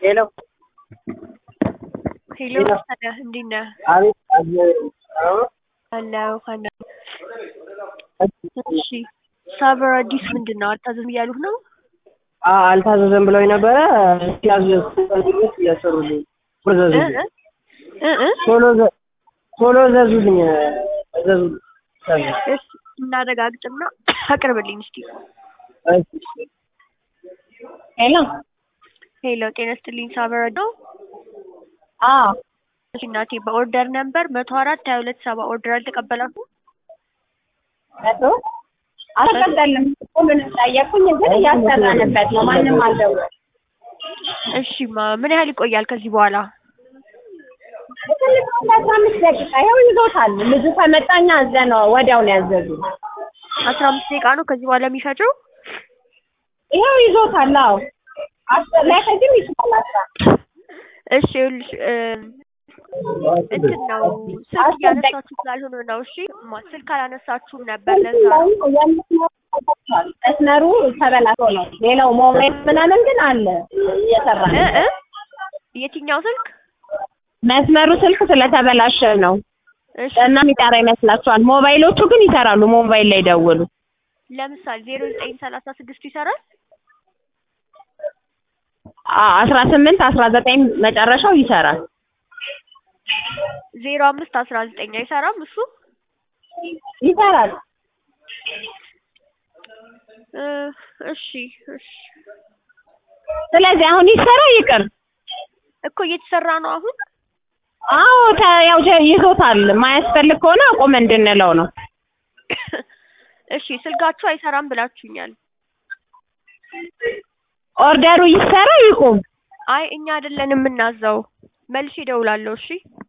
ሄሎ ሄሎ ታዲያ እንዴት ነህ? አቤት አለሁ። አለሁ አለሁ። እሺ ሳበር አዲስ ምንድን ነው አልታዘዝም እያሉህ ነው? አዎ አልታዘዘም ብለውኝ ነበረ። ሲያዙ እያሰሩልኝ ቶሎ እ ዘዙልኝ እ እ ቶሎ ዘ- ቶሎ ዘዙልኝ ዘዙ እሺ እናረጋግጥና አቅርብልኝ እስኪ። ሄሎ ሄሎ ጤና ይስጥልኝ ሳበር ነው? አዎ እሺ እናቴ በኦርደር ነምበር መቶ አራት ሀያ ሁለት ሰባ ኦርደር አልተቀበላችሁም? መቶ አልቀበልም። ሁሉንም ጠየኩኝ፣ ግን እያሰራንበት ነው። ማንም አልደወለም። እሺ ማ ምን ያህል ይቆያል ከዚህ በኋላ? ትንሽ አስራ አምስት ደቂቃ ይኸው ይዞታል። ልጁ ከመጣኛ አዘነው ወዲያው ነው ያዘዙ። አስራ አምስት ደቂቃ ነው ከዚህ በኋላ የሚፈጀው? ይኸው ይዞታል። አዎ አስር ላይ ከዚህም ይችላል አስራ እሺ ይኸውልሽ እ እንትን ነው ስልክ እያነሳችሁ ስላልሆነ ነው። እሺ ማ ስልክ አላነሳችሁም ነበር ለዛ ነው። መስመሩ ተበላሽቶ ነው። ሌላው ሞባይል ምናምን ግን አለ እየሰራ እ ነው። እ የትኛው ስልክ? መስመሩ ስልክ ስለተበላሸ ነው እሺ እና የሚጠራ ይመስላችኋል። ሞባይሎቹ ግን ይሰራሉ። ሞባይል ላይ ደውሉ። ለምሳሌ ዜሮ ዘጠኝ ሰላሳ ስድስቱ ይሰራል? አስራ ስምንት አስራ ዘጠኝ መጨረሻው ይሰራል። ዜሮ አምስት አስራ ዘጠኝ አይሰራም እሱ? ይሰራል። እ እሺ እሺ ስለዚህ አሁን ይሰራ ይቅር። እኮ እየተሰራ ነው አሁን። አዎ ተ- ያው ጀ- ይዞታል። ማያስፈልግ ከሆነ አቁም እንድንለው ነው። እሺ ስልካችሁ አይሰራም ብላችሁኛል። ኦርደሩ ይሰራ ይቁም። አይ እኛ አይደለን የምናዘው። መልሼ እደውላለሁ። እሺ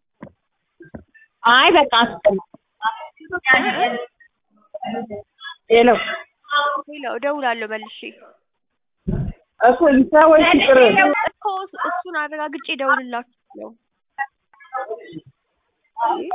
አይ በቃ አስቁም። ሄሎ ሄሎ እደውላለሁ መልሼ እኮ ይስራ ወይስ ይቅር? እኮ እሱን አረጋግጬ እደውልላችኋለሁ።